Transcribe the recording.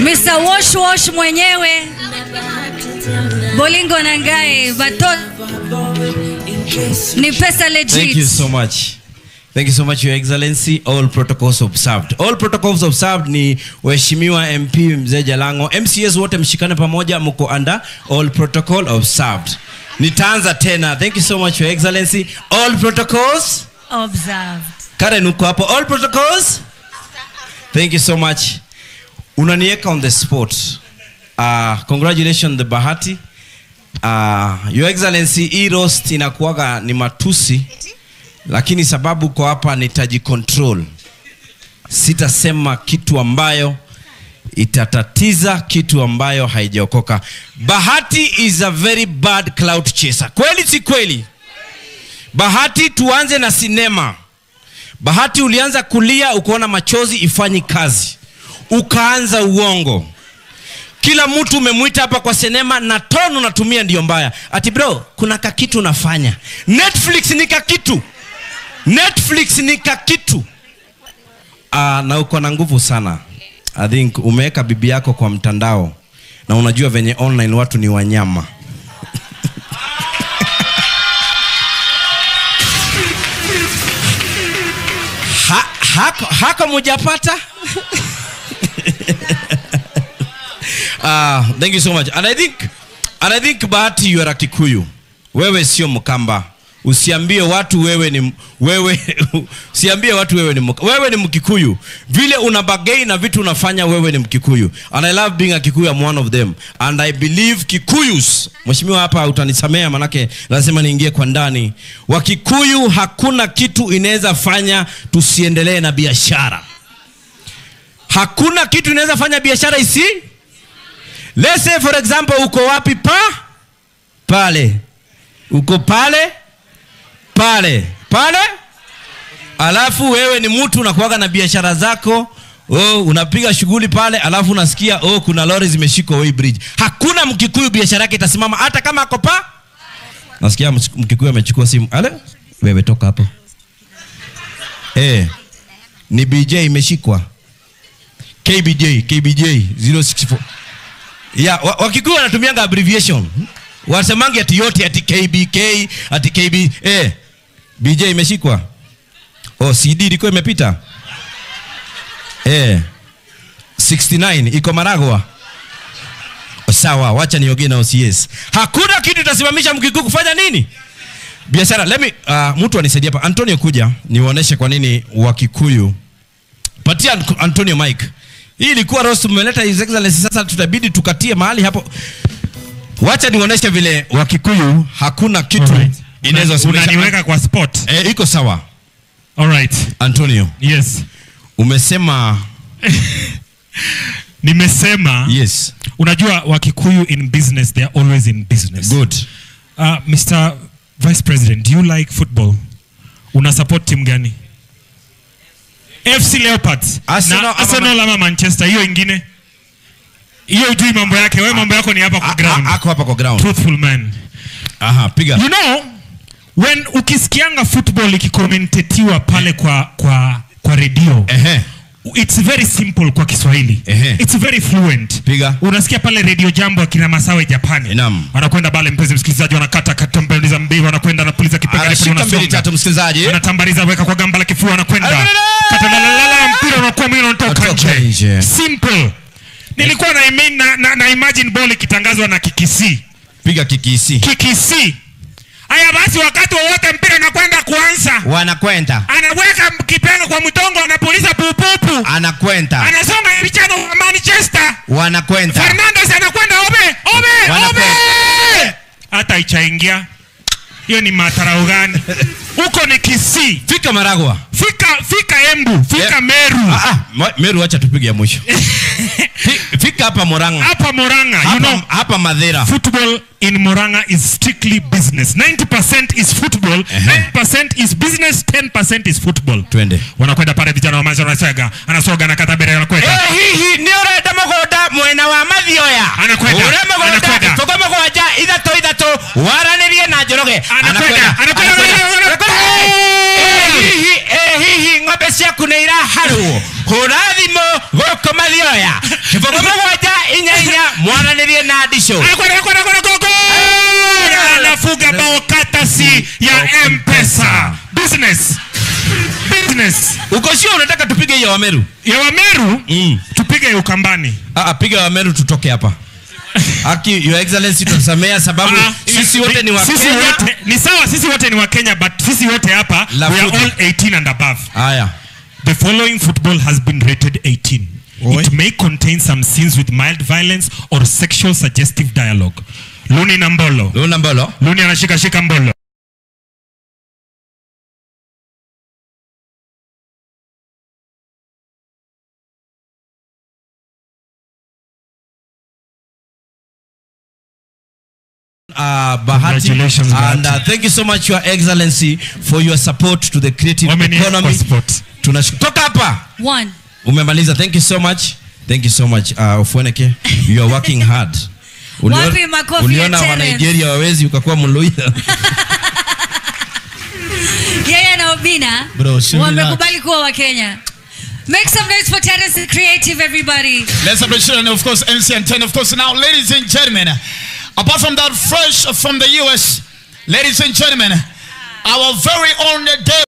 Mr. Wash Wash mwenyewe Bolingo Nangae Bato ni pesa legit. Thank you so much. Thank you so much, Your Excellency. All protocols observed. All protocols observed ni Waheshimiwa MP Mzee Jalango. MCS wote mshikane pamoja, mko under all protocol observed. Nitaanza tena. Thank you so much, Your Excellency. All protocols. Observed. Karen uko hapo. All protocols. Thank you so much. Unaniweka on the spot. Uh, congratulations the Bahati. Uh, Your Excellency, hii roast inakuwaga ni matusi lakini sababu kwa hapa nitajicontrol sitasema kitu ambayo itatatiza kitu ambayo haijaokoka bahati is a very bad cloud chaser kweli si kweli bahati tuanze na sinema bahati ulianza kulia ukaona machozi ifanyi kazi ukaanza uongo kila mtu umemwita hapa kwa sinema na tono unatumia ndiyo mbaya ati bro kuna kakitu unafanya netflix ni kakitu netflix ni kakitu uh, na uko na nguvu sana i think umeweka bibi yako kwa mtandao na unajua venye online watu ni wanyama ha, hako, hako mujapata uh, thank you so much and i think and i think bahati you are a kikuyu wewe sio mkamba usiambie watu wewe ni wewe usiambie watu wewe ni mk- wewe ni mkikuyu vile una bagei na vitu unafanya wewe ni mkikuyu and i love being a kikuyu I'm one of them and i believe kikuyus mheshimiwa hapa utanisamea manake lazima niingie kwa ndani wakikuyu hakuna kitu inaweza fanya tusiendelee na biashara hakuna kitu inaweza fanya biashara isi let's say for example uko wapi pa pale uko pale pale pale alafu wewe ni mtu unakuaga na biashara zako oh, unapiga shughuli pale alafu unasikia oh, kuna lori zimeshikwa Way bridge hakuna mkikuyu biashara yake itasimama hata kama ako pa nasikia ms- mkikuyu amechukua simu ale wewe toka hapo eh ni bj imeshikwa kbj kbj 064 yeah, wa- wakikuyu wanatumianga abbreviation wasemangi ati yote ati kbk ati kb eh, bj imeshikwa oh, cd ilikuwa imepita eh, 69 iko maragwa sawa wacha niogee na ocs hakuna kitu itasimamisha mkikuu kufanya nini biashara let me uh, mtu anisaidia hapa antonio kuja niwaoneshe kwa nini wakikuyu patia An- antonio mike hii ilikuwa roast mmeleta his excellency sasa tutabidi tukatie mahali hapo wacha nionyeshe vile wakikuyu hakuna kitu Alright. inaweza Una- simamisha- unaniweka kwa spot eh, iko sawa alright antonio yes umesema nimesema yes unajua wakikuyu in business they are always in business good uh, mr vice president do you like football una support team gani fc leopards Arsenal na ama arsenal ama manchester hiyo ingine hiyo ujui mambo yake wewe mambo yako ni hapa kwa A- ground a- ako hapa kwa ground truthful man aha piga you know when ukisikianga football ikikomentetiwa pale kwa kwa kwa redio ehe it's very simple kwa kiswahili Ehe. it's very fluent Piga. unasikia pale redio jambo akina masawe japani Naam. wanakwenda pale mpenzi msikilizaji wanakata katambaliza mbivu wanakwenda anapuliza kipenga refu, anashika mbili wanasonga. tatu msikilizaji anatambaliza weka kwa gamba la kifua wanakwenda Alala! katalalala mpira unakuwa mwingine unatoka Unatoka nje nje. simple nilikuwa na, imi- na, na, na imagine ball ikitangazwa na kikisi piga kikisi kikisi haya basi wakati wowote mpira unakwenda kuanza wanakwenda anaweka kipenga kwa mtongo anapuliza pupupu anakwenda anasonga Cristiano wa Manchester wanakwenda Fernandes anakwenda obe obe Wanakwenda. obe hata ichaingia hiyo ni matarau gani huko ni Kisii fika maragwa fika fika Embu fika Yeah. Meru ah, ah, ma- meru wacha tupige ya mwisho Fi- fika hapa moranga hapa Murang'a you hapa, know hapa madhera football in Murang'a is strictly business 90% is football 9% is business 10% is football twende wanakwenda pale vijana wa Manchester wanasoga anasoga na katabere anakwenda Eh, hihi nä å renda må gå nda mwena wa mathioya Anakwenda, å må gå nda anakwenda. tå må gå nja ithatå ithatå waranä rie na njå roge Anakwenda, anakwenda, anakwenda. hihi eh, hihi ng'ombe ciaku nä iraharwo hå ra thimå gå maroko mathioya kiboko mũgwanja inya inya mwananĩrie na ndicũ Anakwenda, anakwenda, anakwenda, go, go! anafunga bao katasi ya mpesa business business uko sio unataka tupige hiyo wameru ya wameru mm. tupige ya ukambani Ah, ah, piga wameru tutoke hapa Aki, your excellency tutasamea sababu Ah, sisi wote ni wa sisi Kenya. wote- ni sawa sisi wote ni wa kenya but sisi wote hapa La we are foot. all 18 and above haya The following football has been rated 18. It may contain some scenes with mild violence or sexual suggestive dialogue. Luni na Mbolo. luna mbolo Luni anashika shika Mbolo. uh, Bahati. Congratulations, and Bahati. uh, thank you so much your excellency for your support to the creative Wameniweka economy kwa spot. Tunash- toka hapa One. umemaliza thank you so much thank you so much uh, Ofweneke you are working hard Ulio- Wapi makofi uliona ya wa Terence? Nigeria wawezi ukakuwa mluya Yeye na Obina Bro, she wamekubali kuwa Wakenya. Make some noise for Terence the Creative, everybody. Let's appreciate and of course MC and 10 of course now ladies and gentlemen apart from that fresh from the US ladies and gentlemen our very own day